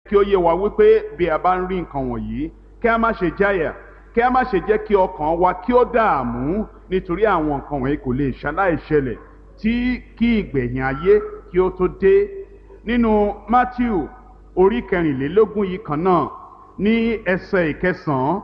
kí ó yé wa wípé bí a bá ń rí nǹkan wọ̀nyí kí a má ṣe jáyà kí a má ṣe jẹ́ kí ọkàn wa kí ó dààmú nítorí àwọn nǹkan wọ̀nyí kò lè ṣaláì ṣẹlẹ̀ tí kí ìgbẹ̀yìn ayé kí ó tó dé nínú Matthew orí kẹrìnlélógún yìí kan náà ní ẹsẹ̀ ìkẹsàn-án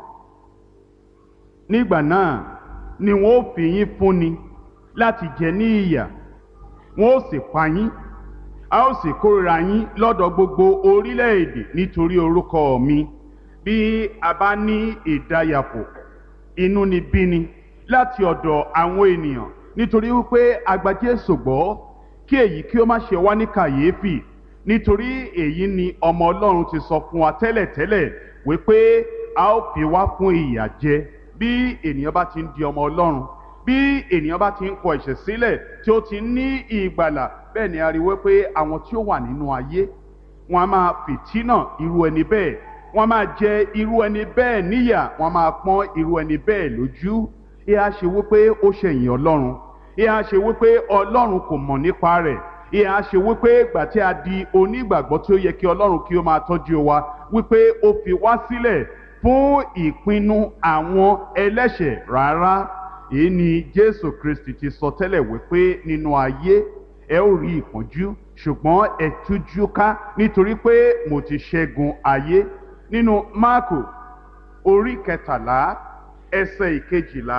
nígbà náà ni wọn ó fi yín fúnni láti jẹ ní ìyà wọn ó sì pa yín a ó sì kórìíra yín lọ́dọ̀ gbogbo orílẹ̀-èdè nítorí orúkọ mi bí a bá ní ìdáyàpò inúnibíni láti ọ̀dọ̀ àwọn ènìyàn nítorí wípé a gba Jésù gbọ́ kí èyí kí ó má ṣe wá ní kàyéfì nítorí èyí ni ọmọ Ọlọ́run ti sọ fún wa tẹ́lẹ̀tẹ́lẹ̀ wípé a ó fi wá fún ìyà jẹ bí ènìyàn bá ti ń di ọmọ Ọlọ́run bí ènìyàn bá ti ń kọ ẹ̀ṣẹ̀ sílẹ̀ tí ó ti ní ìgbàlà bẹ́ẹ̀ ni a rí wípé àwọn tí ó wà nínú ayé wọn a máa fìtínà irú ẹni bẹ́ẹ̀ wọn a máa jẹ irú ẹni bẹ́ẹ̀ níyà wọn a máa pọ́n irú ẹni bẹ́ẹ̀ lójú ìhà ṣe wípé ó ṣẹ̀yìn Ọlọ́run ìhà ṣe wípé Ọlọ́run kò mọ̀ nípa rẹ̀ ìhà ṣe wípé ìgbà tí a di onígbàgbọ́ tí ó yẹ kí Ọlọ́run kí ó máa tọ́jú wa wípé ó fi wá sílẹ̀ fún ìpinnu àwọn ẹlẹ́ṣẹ̀ rárá èyí ni Jésù Kristi ti sọ tẹ́lẹ̀ wípé nínú ayé ẹ ó rí ìpọ́njú ṣùgbọ́n ẹ tújú ká nítorí pé mo ti ṣẹ́gun ayé nínú Máàkù orí kẹtàlá ẹsẹ̀ ìkejìlá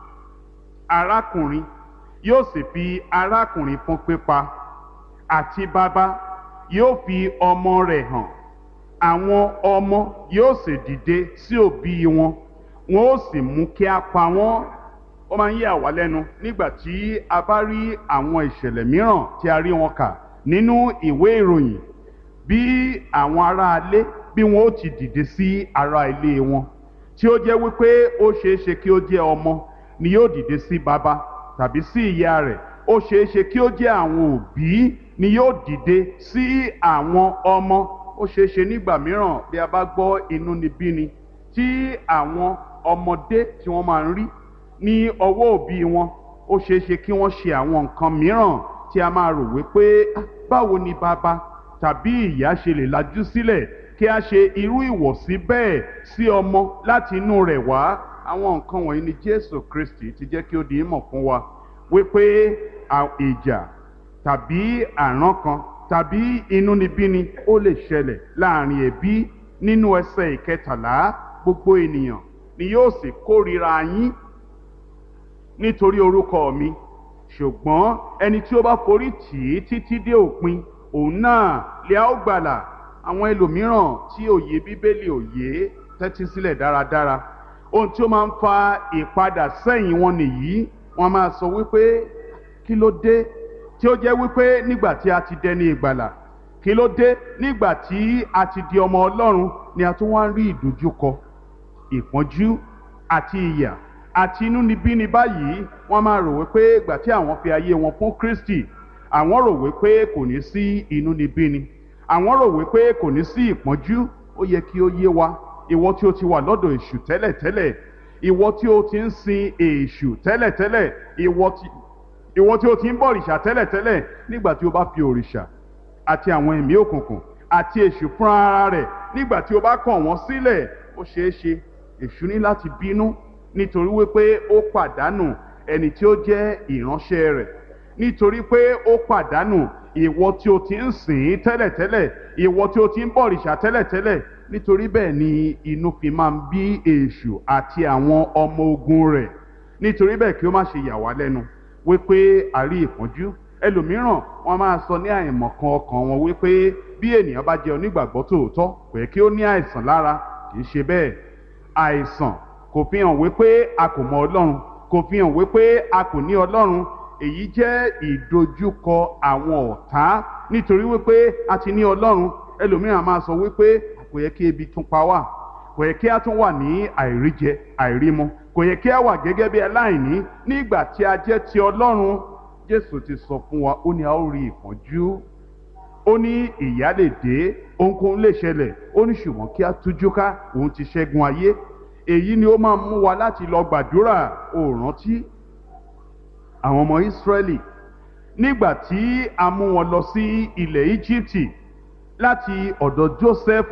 arákùnrin yóò sì fi arákùnrin fún pípa àti bàbá yóò fi ọmọ rẹ̀ hàn àwọn ọmọ yóò sì dìde sí òbí wọn wọn ó sì mú kí a pa wọ́n ó máa ń yà wá lẹ́nu nígbà tí a bá rí àwọn ìṣẹ̀lẹ̀ mìíràn tí a rí wọn kà nínú ìwé ìròyìn bí àwọn aráalé bí wọn ó ti dìde sí ará ilé wọn tí ó jẹ́ wípé ó ṣeé ṣe kí ó jẹ́ ọmọ ni yóò dìde sí bàbá tàbí sí ìyá rẹ̀ ó ṣeé ṣe kí ó jẹ́ àwọn òbí ni yóò dìde sí àwọn ọmọ ó ṣeé ṣe nígbà mìíràn bí a bá gbọ́ inúnibíni tí àwọn ọmọdé tí wọ́n máa ń rí ní ọwọ́ òbí wọn ó ṣeé ṣe kí wọ́n ṣe àwọn nǹkan mìíràn tí a máa rò wípé báwo ni bàbá tàbí ìyá ṣe lè lajú sílẹ̀ kí a ṣe irú ìwọ̀sí bẹ́ẹ̀ sí ọmọ láti inú rẹ̀ wá àwọn nǹkan wọ̀nyí ni Jésù Kristi ti jẹ́ kí ó di ìmọ̀ fún wa wípé ìjà tàbí àrán kan tàbí inúnibíni ó lè ṣẹlẹ̀ láàrin ẹbí nínú ẹsẹ̀ ìkẹtàlá gbogbo ènìyàn ni yóò sì kórìíra yín nítorí orúkọ mi ṣùgbọ́n ẹni tí ó bá forí tì í títí dé òpin òun náà lè á ó gbàlà àwọn ẹlòmíràn tí òye bíbélì òye tẹ́tí sílẹ̀ dáradára ohun tí ó máa ń fa ìpadà sẹ́yìn wọn nìyí wọ́n máa sọ wípé kí ló dé tí ó jẹ́ wípé nígbà tí a ti dẹni ìgbàlà kí ló dé nígbà tí a ti di ọmọ Ọlọ́run ni a tún wá ń rí ìdojúkọ ìpọ́njú àti ìyà àti inúnibíni báyìí wọ́n máa rò wípé ìgbà tí àwọn fi ayé wọn fún Kristi àwọn rò wípé kò ní sí inúnibíni àwọn rò wípé kò ní sí ìpọ́njú ó yẹ kí ó yé wa ìwọ tí ó ti wà lọ́dọ̀ èṣù tẹ́lẹ̀tẹ́lẹ̀ ìwọ tí ó ti ń sin èṣù tẹ́lẹ̀tẹ́lẹ̀ ìwọ tí ìwọ tí ó ti ń bọ òrìṣà tẹ́lẹ̀tẹ́lẹ̀ nígbà tí ó bá fi òrìṣà àti àwọn ẹ̀mí òkùnkùn àti èṣù fúnra ara rẹ̀ nígbà tí ó bá kọ̀ wọ́n sílẹ̀ ó ṣeé ṣe èṣù ní láti bínú nítorí wípé ó pàdánù ẹni tí ó jẹ́ ìránṣẹ́ rẹ̀ nítorí pé ó pàdánù ìwọ tí ó ti ń sìn tẹ́lẹ̀tẹ́lẹ̀ ìwọ tí ó ti ń bọ òrìṣà tẹ́lẹ̀tẹ́lẹ̀ nítorí bẹ́ẹ̀ ni inú fi máa ń bí èṣù àti àwọn ọmọ ogun rẹ̀ nítorí bẹ́ẹ̀ kí ó má ṣe yà wá lẹ́nu wípé àrí ìpọ́njú ẹlòmíràn wọ́n máa sọ ní àìmọ̀kan ọkàn wọn wípé bí ènìyàn bá jẹ́ onígbàgbọ́ tòótọ́ kò yẹ kí ó ní àìsàn lára kì í ṣe bẹ́ẹ̀ àìsàn kò fi hàn wípé a kò mọ Ọlọ́run kò fi hàn wípé a kò ní Ọlọ́run èyí jẹ́ ìdojúkọ àwọn ọ̀tá nítorí wípé a ti ní Ọlọ́run ẹlòmíràn máa sọ wípé kò yẹ kí ebi tún pa wá kò yẹ kí a tún wà ní àìríjẹ àìrímu kò yẹ kí a wà gẹ́gẹ́ bí aláìní nígbà tí a jẹ́ ti Ọlọ́run Jésù ti sọ fún wa ó ní a ó rí ìpọ́njú ó ní ìyà lè dé ohunkóhun lè ṣẹlẹ̀ ó ní ṣùgbọ́n kí a tújú ká òun ti ṣẹ́gun ayé èyí ni ó máa mú wa láti lọ gbàdúrà ó rántí àwọn ọmọ Ísírẹ́lì nígbà tí a mú wọn lọ sí ilẹ̀ Íjíbítì láti ọ̀dọ̀ Joseph